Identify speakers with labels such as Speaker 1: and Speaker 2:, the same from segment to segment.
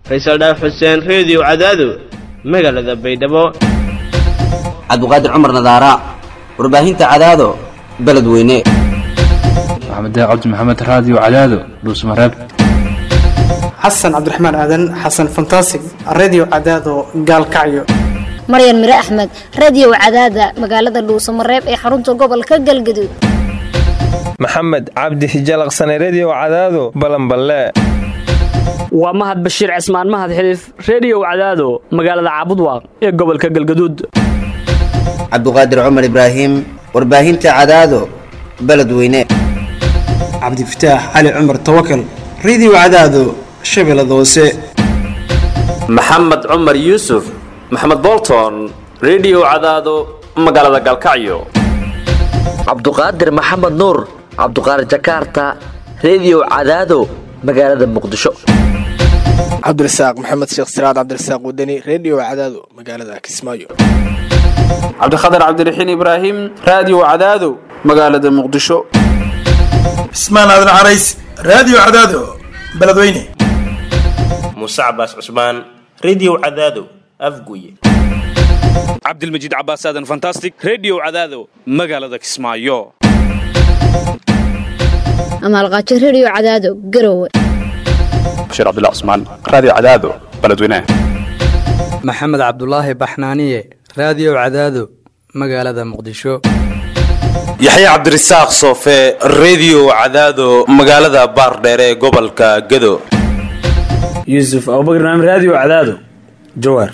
Speaker 1: faysal dhaaf xuseen reediyo cadaado magaalada baydhabo
Speaker 2: cabdiqaadir cumar nadaara warbaahinta cadaado beledweyne
Speaker 3: maxamed cabdi maxamed raadiyo cadaado dhuusmareeb
Speaker 4: xasan cabdiraxmaan aadan xasan fantasig redio cadaado gaalkacyo
Speaker 5: maryan mire axmed radiyow cadaada magaalada dhuusamareeb ee xarunta gobolka galgaduud
Speaker 6: maxamed cabdi hijalaqsane rediyow cadaado balanballe
Speaker 7: waa mahad bashiir cismaan mahad xiliif rediyow cadaado magaalada caabudwaaq ee gobolka galgaduud
Speaker 2: cabdiqaadir cumar ibraahim warbaahinta cadaado beledweyne
Speaker 4: cabdifataax cali cumar tawakal redio cadaado shabeellada hoose
Speaker 8: maxamed cumar yuusuf maxamed bolton rediyow cadaado magaalada galkacyo
Speaker 9: cabduqaadir maxamed nuur cabduqaadir jakaarta rediyow cadaado magaalada muqdisho
Speaker 10: cabdirasaaq maxamed sheekh siraad cabdirasaaq wadani rediyo cadaado magaalada kismaayo
Speaker 11: cabdikhatar cabdiraxiin ibraahim raadiyo cadaado magaalada muqdisho
Speaker 12: cismaan aadan carays raadiyo cadaado beledweyne
Speaker 13: muuse cabaas cusmaan rediyo cadaado afguye
Speaker 14: cabdilmajiid cabaas aadan fantastic rediyo cadaado magaalada kismaayo
Speaker 5: amaalqaajo rediyo cadaado garowe
Speaker 3: bashiir cabdullah cusmaan raadiyo cadaado beledweyne
Speaker 15: maxamed cabdulaahi baxnaaniye raadiyo cadaado magaalada muqdisho
Speaker 16: yaxye cabdirasaaq soofe rediyo cadaado magaalada baardheere ee gobolka gado
Speaker 17: yuusuf abubakar naam raadiyo cadaado jawaar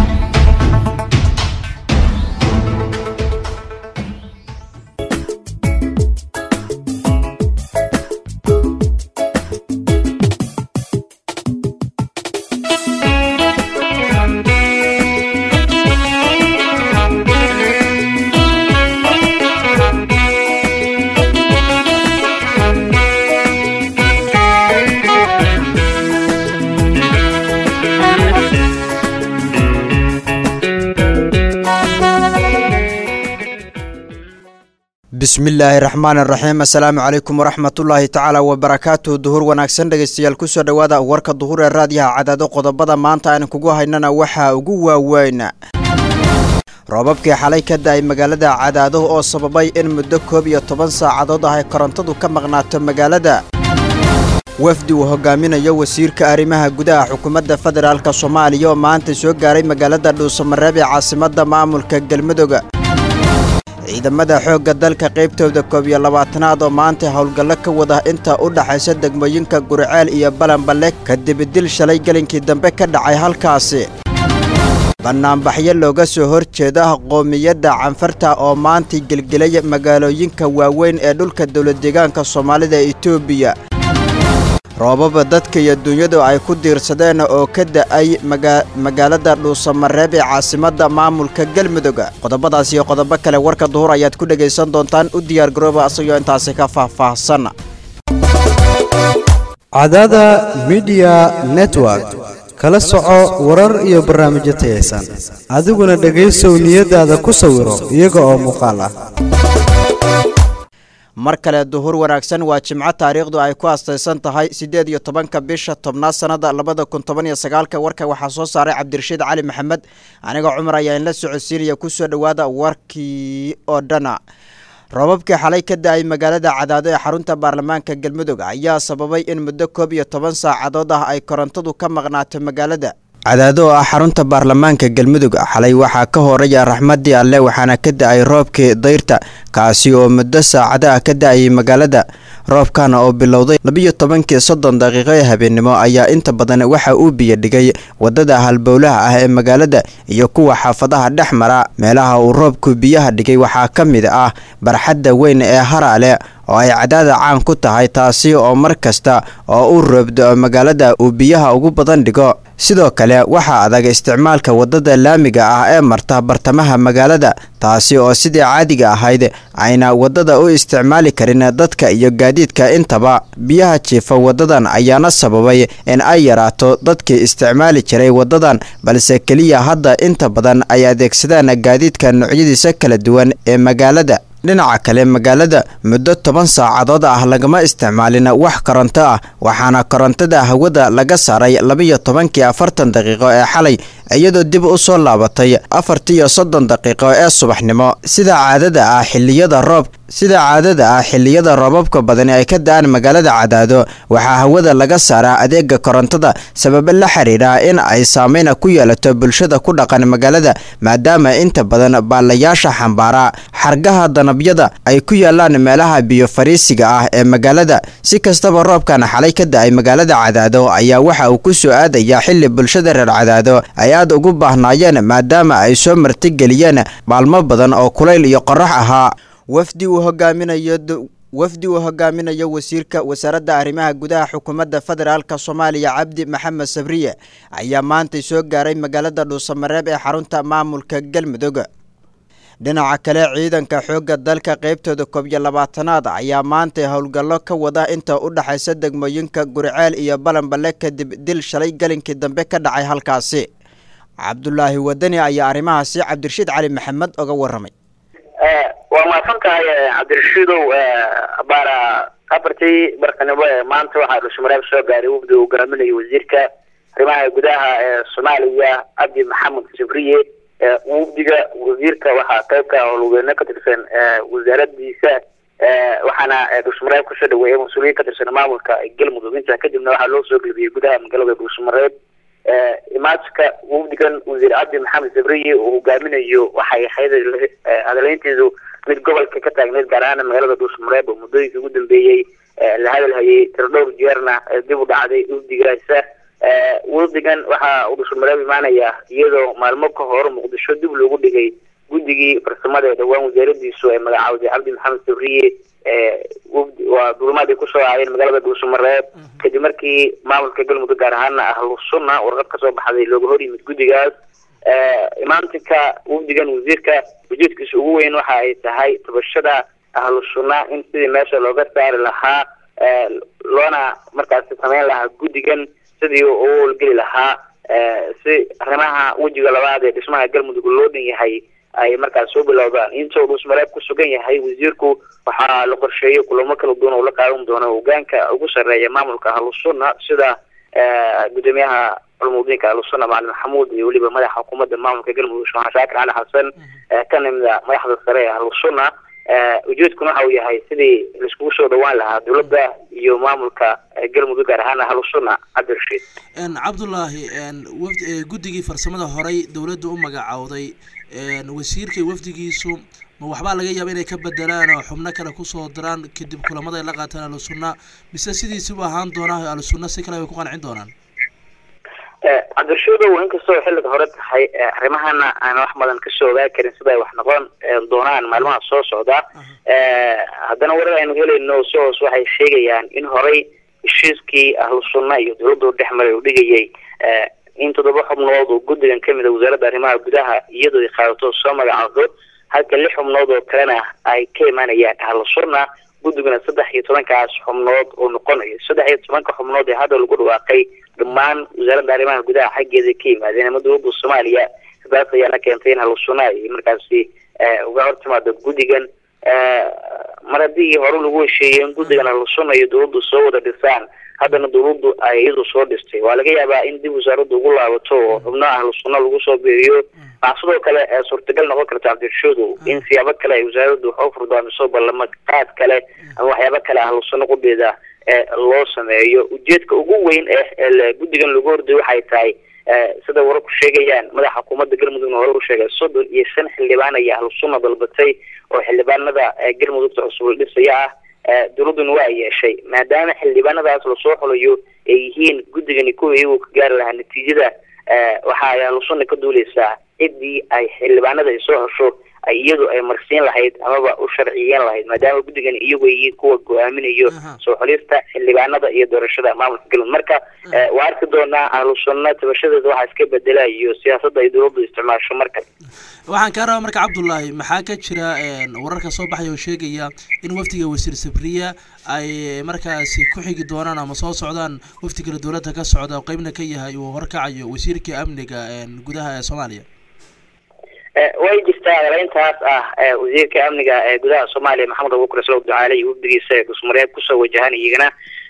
Speaker 18: bismillaahi raxmaan raxiim assalaamu calaykum waraxmatullaahi tacaala wabarakaatuh duhur wanaagsan dhegeystayaal kusoo dhowaada warka duhur ee raadiyaha cadaado qodobada maanta aan kugu haynana waxaa ugu waaweyn roobabkii xalay ka da-ay magaalada cadaado oo sababay in muddo koob iyo toban saacadood ah ay korontadu ka maqnaato magaalada wafdi uu hogaaminayo wasiirka arrimaha gudaha xukuumadda federaalk soomaaliya oo maanta soo gaaray magaalada dhuusamareeb ee caasimadda maamulka galmudug ciidamada xoogga dalka qaybtooda koob iyo labaatanaad oo maanta howlgallo ka wada inta u dhaxaysa degmooyinka guriceel iyo balanballe kadib dil shalay gelinkii dambe ka dhacay halkaasi bannaanbaxyo looga soo hor jeeda qoomiyadda canfarta oo maanta gelgelay magaalooyinka waaweyn ee dhulka dowladdeegaanka soomaalida ee etoobiya roobaba dadka iyo dunyadu ay ku diirsadeen oo ka da'ay magaalada dhuusamareeb ee caasimadda maamulka galmudug qodobadaas iyo qodobo kale warka duhur ayaad ku dhegaysan doontaan u diyaargarooba asagoo intaasi ka faahfaahsan
Speaker 19: cadada midiya network kala soco warar iyo barnaamijyo tayaysan adiguna dhegaysow niyadaada ku sawiro iyaga oo muuqaal ah
Speaker 18: mar kale duhur wanaagsan waa jimco taariikhdu ay ku astaysan tahay siddeed iyo tobanka bisha tobnaad sannada labada kun toban iyo sagaalka warka waxaa soo saaray cabdirashiid cali maxamed aniga cumar ayaa inla socodsiinaya kusoo dhowaada warkii oo dhana roobabkii xalay ka da-ay magaalada cadaado ee xarunta baarlamaanka galmudug ayaa sababay in muddo koob iyo toban saacadood ah ay korontadu ka maqnaato magaalada cadaado oo ah xarunta baarlamaanka galmudug xalay waxaa ka horaya raxmadii alle waxaana ka da-ay roobkii dayrta kaasi oo muddo saacado ah ka da-ayay magaalada roobkana oo bilowday labiyo tobankii soddon daqiiqo ee habeennimo ayaa inta badan waxa uu biyo dhigay wadada halbowlaha ah ee magaalada iyo kuwa xaafadaha dhex mara meelaha uu roobku biyaha dhigay waxaa ka mid ah barxadda weyn ee haraale oo ay cadaada caan ku tahay taasi oo mar kasta oo uu roobdo magaalada uu biyaha ugu badan dhigo sidoo kale waxaa adag isticmaalka wadada laamiga ah ee marta bartamaha magaalada taasi oo sidii caadiga ahayd ayna wadada u isticmaali karin dadka iyo gaadiidka intaba biyaha jiifa wadadan ayaana sababay in ay yaraato dadkii isticmaali jiray wadadan balse keliya hadda inta badan ay adeegsadaan gaadiidka noocyadiisa kala duwan ee magaalada dhinaca kale magaalada muddo toban saacadood ah lagama isticmaalin wax koronto ah waxaana korontada hawada laga saaray labiyo tobankii afartan daqiiqo ee xalay iyadoo dib u soo laabatay afartiiyo soddon daqiiqo ee subaxnimo sida caadada ah xiliyada roob sida caadada ah xilliyada roobabka badani ay ka da-aan magaalada cadaado waxaa hawada laga saaraa adeega korontada sababo la xiriira in ay saameyna ku yeelato bulshada ku dhaqan magaalada maadaama inta badan baalayaasha xambaara xargaha danabyada ay ku yaalaan meelaha biyo fariisiga ah ee magaalada si kastaba roobkan xalay ka da-ay magaalada cadaado ayaa waxa uu ku soo aadaya xili bulshada reer cadaado ay aad ugu baahnaayeen maadaama ay soo martigeliyeen maalmo badan oo kulayl iyo qorax ahaa wafdi uu hogaaminayo wafdi uu hogaaminayo wasiirka wasaaradda arrimaha gudaha xukuumadda federaalka soomaaliya cabdi maxamed sabriye ayaa maantay soo gaaray magaalada dhuusamareeb ee xarunta maamulka galmudug dhinaca kale ciidanka xoogga dalka qaybtooda koob iyo labaatanaad ayaa maantay howlgallo ka wada inta u dhexaysa degmooyinka gurceel iyo balanballe kadib dil shalay galinkii dambe ka dhacay halkaasi cabdulaahi wadani ayaa arrimahaasi cabdirashiid cali maxamed oga warramay
Speaker 20: waa mahadsan tahay cabdirashiidow baara afartii barkanimo ee maanta waxaa dhushmareeb soo gaaray wafdi uu hogaaminayo wasiirka arrimaha gudaha ee soomaaliya cabdi maxamed sabriye wafdiga wasiirka waxaa qayb ka howlwadeeno ka tirsan wasaaradiisa waxaana dhushmareeb kusoo dhaweeyay mas-uuliyiin ka tirsan maamulka galmudug intaa kadibna waxaa loo soo gelbiyey gudaha magaalada dhushmareeb imaadka wafdigan wasiir cabdi maxamed sabriye uu hogaaminayo waxay ahayd hadaleynteedu mid gobolka ka taagneyd gaar ahaan magaalada dhuusmareeb oo muddooyinkii ugu dambeeyey la hadalhayay tiro dhowr jeerna dib u dhacday wafdigaasa wafdigan waxa uu dhuusmareeb imaanaya iyadoo maalmo ka hor muqdisho dib loogu dhigay guddigii farsamada ee dhowaan wasaaradiisu ay magacaawday cabdi maxamed sabriye waa duulimaad ay kusoo aayeen magaalada dhuusamareeb kadib markii maamulka galmudug gaar ahaana ahlu sunna warqad kasoo baxday looga hor yimid guddigaas imaantinka wafdigan wasiirka ujeedkiisa ugu weyn waxa ay tahay tabashada ahlu sunna in sidii meesha looga saari lahaa loona markaasi sameyn lahaa guddigan sidii u howlgeli lahaa si arrimaha wejiga labaad ee dhismaha galmudug loo dhan yahay ay markaas soo bilowdaan intuu dhuusmareeb ku sugan yahay wasiirku waxaa la qorsheeyay kulamo kala duwan oo la qaadan doono hogaanka ugu sarreeya maamulka ahlusunna sida gudoomiyaha culumudiinka ahlusunna macalin maxamuud iyo weliba madaxa xukuumadda maamulka galmudug sheekh shaakir cali xasan ka nimida madaxda sare ee ahlusunna ujeedkuna waxa uu yahay sidii laiskugu soo dhawaan lahaa dowladda iyo maamulka galmudug gaar ahaan ahlusunna cabdirashiid
Speaker 21: cabdulaahi wafd guddigii farsamada horey dowladda u magacowday wasiirka wafdigiisu ma waxbaa laga yaaba inay ka bedelaan oo xubno kale kusoo diraan kadib kulamada ay la qaataan ahlusunna mise sidiisibu ahaan doonaa ahlusunna si kale bay ku qancin doonaan
Speaker 20: cabdirashiidow inkastoo xilliga hore tahay arrimahana aan wax badan kasoo ogaa karin sida ay wax noqon doonaan maalmaha soo socda haddana warar aynu helayno si hoos waxay sheegayaan in horey heshiiskii ahlu sunna iyo dowladda u dhex maray uu dhigayay in toddoba xubnood oo guddigan kamid a wasaaradda arrimaha gudaha iyadoo ay qaadato soo magacaado halka lix xubnood oo kalena ay ka imaanayaan ahlu sunna guddiguna saddex iyo tobankaas xubnood oo noqonayo saddex iyo tobanka xubnood ee hadda lagu dhawaaqay dhammaan wasaaradda arrimaha gudaha xaggeeda ka yimaadeen ama dowladda soomaaliya sidaas ayaana keentay in ahlu sunna ay markaasi uga hortimaado guddigan mar haddii hore lagu hesheeyey in guddigan ahlu sunna iyo dowladdu soo wada dhisaan haddana dowladdu ay iyadu soo dhistay waa laga yaabaa in dib wasaaraddu ugu laabato oo xubno ahlu sunna lagu soo beeriyo waxaa sidoo kale suurtagal noqon karta cabdirashuudow in siyaabo kale ay wasaaraddu wax u furdaamiso ballama qaad kale ama waxyaabo kale ahlu sunna qudheeda loo sameeyo ujeedka ugu weyn ee guddigan lagu horday waxay tahay sida wararku sheegayaan madaxa xukuumadda galmudugna hore u sheegay soddon iyo shan xildhibaan ayaa ahlu sunna dalbatay oo xildhibaanada galmudugta cusub la dhisaya ah dowladduna waa ay yeeshay maadaama xildhibaanadaas lasoo xulayo ay yihiin guddigani kuwa iyagu ka gaari lahaa natiijada waxa ay ahlu sunna ka duuleysaa ciddii ay xildhibaanada ay soo hesho ay iyadu ay marsiin lahayd amaba u sharciyeyn lahayd maadaama guddigan iyagu ay kuwa go-aaminayo soo xulista xildhibaanada iyo doorashada maamulka galmudug marka waa arki doonaa ahlu sunna tabashadeeda waxaa iska bedelayo siyaasadda ay dowladdu isticmaasho markale
Speaker 21: waxaan kaa rabaa marka cabdullaahi maxaa ka jira wararka soo baxaya oo sheegaya in wafdiga wasiir sabriya ay markaasi ku xigi doonaan ama soo socdaan wafdi kale dowladda ka socda oo qeybna ka yahay uu horkacayo wasiirka amniga gudaha ee soomaaliya
Speaker 20: way jirtaa adareyntaas ah wasiirka amniga ee gudaha soomaaliya maxamed abuukar islow ducaale iyo wafdigiisa dhusmareeb kusoo wajahan iyagana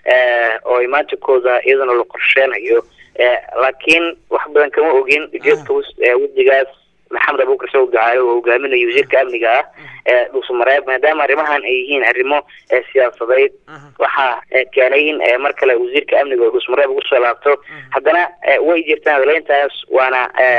Speaker 20: oo imaankooda iyadana la qorsheenayo laakiin wax badan kama ogin ujeedka wafdigaas maxamed abuukar islow ducaale oo hogaaminayo wasiirka amniga ah ee dhusmareeb maadaama arrimahan ay yihiin arrimo siyaasadeed waxaa keenay in mar kale wasiirka amniga oo dhusmareeb ugu soo laabto haddana way jirtaan adaleyntaas waana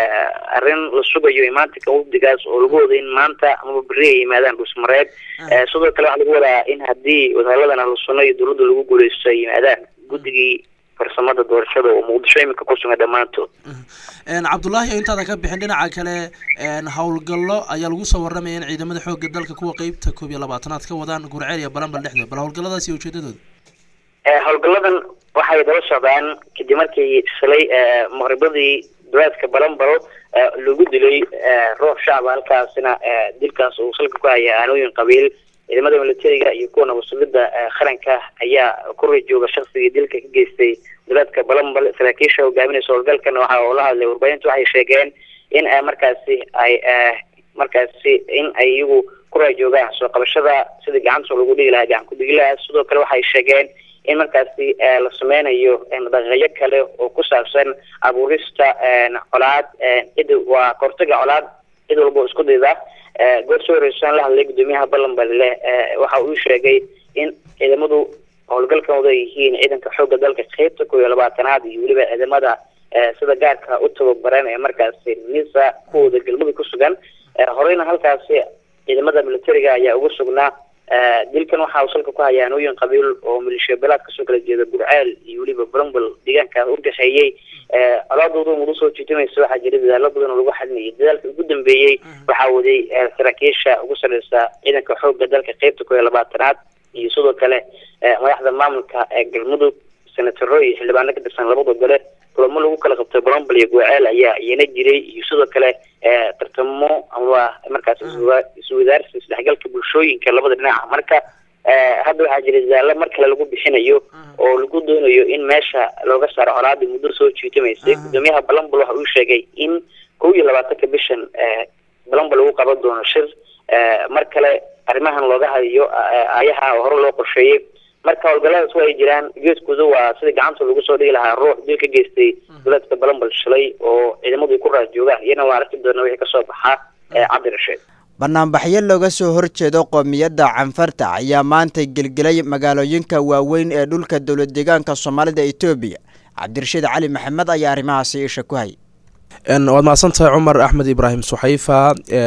Speaker 20: arrin la sugayo imaantinka wafdigaas oo lagu wada in maanta amaba berri ay yimaadaan dhusmareeb sidoo kale waxaa lagu wadaa in haddii wadahaladan ahlusunno iyo dowladda lagu guuleysto ay yimaadaan guddigii farsamada doorashada oo muqdisho iminka ku sugan dhammaantood
Speaker 21: cabdullaahi intaada ka bixin dhinaca kale howlgallo ayaa lagu soo warramaya in ciidamada xoogga dalka kuwa qeybta koob iyo labaatanaad ka wadaan gurceel iyo balanbal dhexdooda bal howlgalladaas iyo ujeedadooda
Speaker 20: howlgalladan waxay daba socdaan kadib markii shalay maqribadii duleedka balanbal lagu dilay ruux shacba halkaasina dilkaas uu salka ku haya aanooyin qabiil ciidamada militariga iyo kuwa nabadsullida qaranka ayaa ku rajooga shaksigii dilka ka geystay duleedka balanbal saraakiisha hogaaminaysa howlgalkana waxa oo la hadlay warbaahintu waxay sheegeen in markaasi ay markaasi in ay iyagu ku raajoogaan soo qabashada sidii gacanta lagu dhigi lahaa gacan ku-dhigilaha sidoo kale waxay sheegeen in markaasi la sameynayo daqiiqyo kale oo ku saabsan abuurista colaad cid waa kahortaga colaad cid walba oo isku dayda goor soo horeysan la hadlay guddoomiyaha balanballe waxa uu sheegay in ciidamadu howlgalkan wada yihiin ciidanka xoogga dalka qeybta koob iyo labaatanaad iyo weliba ciidamada sida gaarka u tababaran ee markaasi nisa kuwooda galmudug ku sugan horeyna halkaasi ciidamada militariga ayaa ugu sugnaa dilkan waxa uu salka ku haya anooyin qabiil oo maleeshiya beelaad kasoo kala jeeda gurceel iyo weliba balanbal deegaanka u dhexeeyey colaadooda mudu soo jiitimaysa waxaa jira dadaalo badan oo lagu xalinayay dadaalka ugu dambeeyey waxaa waday saraakiisha ugu sareysa ciidanka xoogga dalka qeybta koob iyo labaatanaad iyo sidoo kale madaxda maamulka ee galmudug senataro iyo xildhibaano ka tirsan labada gole kulamo lagu kala qabtay balanbal iyo gurceel ayaa iyana jiray iyo sidoo kale tartamo ama markaas iswadaarsi isdhexgalka bulshooyinka labada dhinaca marka hadda waxaa jira dadaalo mar kale lagu bixinayo oo lagu doonayo in meesha looga saaro colaadii muddo soo jiitimaysay gudoomiyaha balanbal waxa uu sheegay in kow iyo labaatanka bishan balanbal lagu qaban doono shir mar kale arrimahan looga hadayo ayaha oo hore loo qorsheeyey marka howlgalladaas waa ay jiraan geeskooda waa sida gacanta lagu soo dhigi lahaa ruux dil ka geystay duleedka balanbal shalay oo ciidamadu ay ku raas joogaan iyana waa arki doona wixii kasoo baxaa cabdirasheed
Speaker 18: banaanbaxyo looga soo horjeedo qoomiyadda canfarta ayaa maanta gelgelay magaalooyinka waaweyn ee dhulka dowlad deegaanka soomaalida etoobiya cabdirashiid cali maxamed ayaa arrimahaasi isha ku hay
Speaker 1: waad mahadsantahay cumar axmed ibraahim suxayfa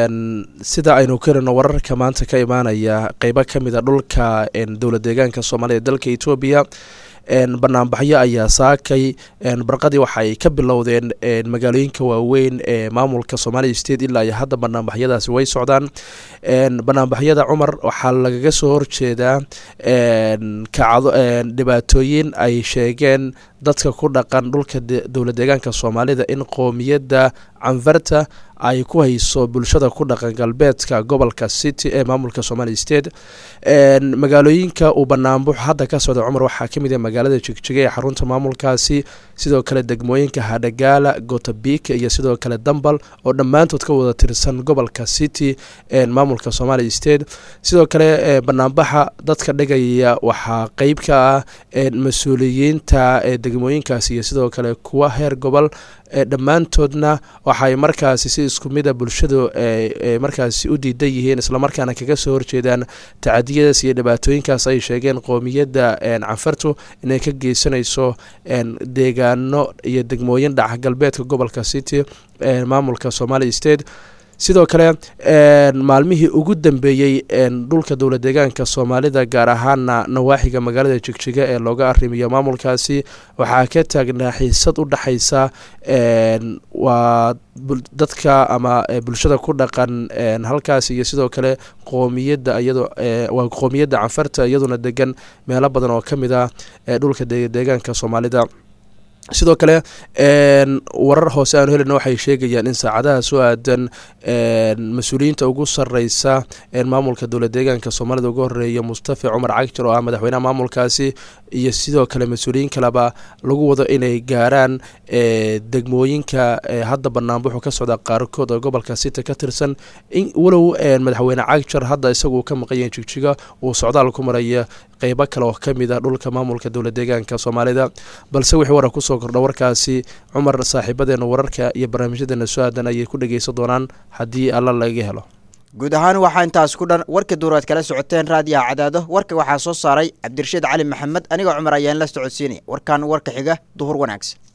Speaker 1: sida aynu karino wararka maanta ka imaanaya qeybo kamid a dhulka dowlad deegaanka soomaalida dalka etoobiya banaanbaxyo ayaa saakay barqadii waxaay ka bilowdeen magaalooyinka waaweyn ee maamulka somalia state ilaa iyo hadda banaanbaxyadaasi way socdaan banaanbaxyada cumar waxaa lagaga soo horjeedaa kacdo dhibaatooyin ay sheegeen dadka ku dhaqan dhulka dowlad deegaanka soomaalida in qoomiyadda canfarta ay ku hayso bulshada ku dhaqan galbeedka gobolka city ee maamulka somalia state magaalooyinka uu banaanbuux hadda ka socda cumar waxaa kamid ah magaalada jigjiga ee xarunta maamulkaasi sidoo kale degmooyinka hadhagaala gotabika iyo sidoo kale dambal oo dhammaantood ka wada tirsan gobolka city ee maamulka somalia state sidoo kale banaanbaxa dadka dhigaya waxaa qeyb ka ah mas-uuliyiinta degmooyinkaasi iyo sidoo kale kuwa heer gobol dhammaantoodna waxay markaasi si isku mida bulshadu markaasi u diidan yihiin islamarkaana kaga soo horjeedaan tacadiyadaas iyo dhibaatooyinkaas ay sheegeen qoomiyadda canfartu inay ka geysanayso deegaano iyo degmooyin dhaca galbeedka gobolka city ee maamulka somalia state sidoo kale maalmihii ugu dambeeyey dhulka dowlad deegaanka soomaalida gaar ahaana nawaaxiga magaalada jigjiga ee looga arrimiyo maamulkaasi waxaa ka taagnaa xiisad u dhexaysa waa dadka ama bulshada ku dhaqan halkaasi iyo sidoo kale qoomiyadda iyado waa qoomiyadda canfarta iyaduna degan meelo badan oo kamid ah dhulka deegaanka soomaalida sidoo kale warar hoose aanu helina waxay sheegayaan in saacadaha soo aadan mas-uuliyiinta ugu sareysa maamulka dowlad deegaanka soomaalida ugu horeeya mustafa cumar cagjar oo ah madaxweynaha maamulkaasi iyo sidoo kale mas-uuliyiin kaleba lagu wado inay gaaraan degmooyinka hadda banaanbuxu ka socda qaarkood oo gobolka city ka tirsan walow madaxweyne cagjar hadda isagu ka maqan yahay jigjiga uu socdaal ku maraya qeybo kale oo kamid a dhulka maamulka dowlad deegaanka soomaalida balse wixii warar kusoo kordha warkaasi cumar saaxiibadeena wararka iyo barnaamijyadeena soo aadan ayay ku dhageysan doonaan haddii alla laga helo
Speaker 18: guud ahaan waxaa intaas ku dhan warka duuraad kala socoteen raadiyaha cadaado warka waxaa soo saaray cabdirashiid cali maxamed aniga cumar ayaan la socodsiinaya warkan warka xiga duhur wanaagsan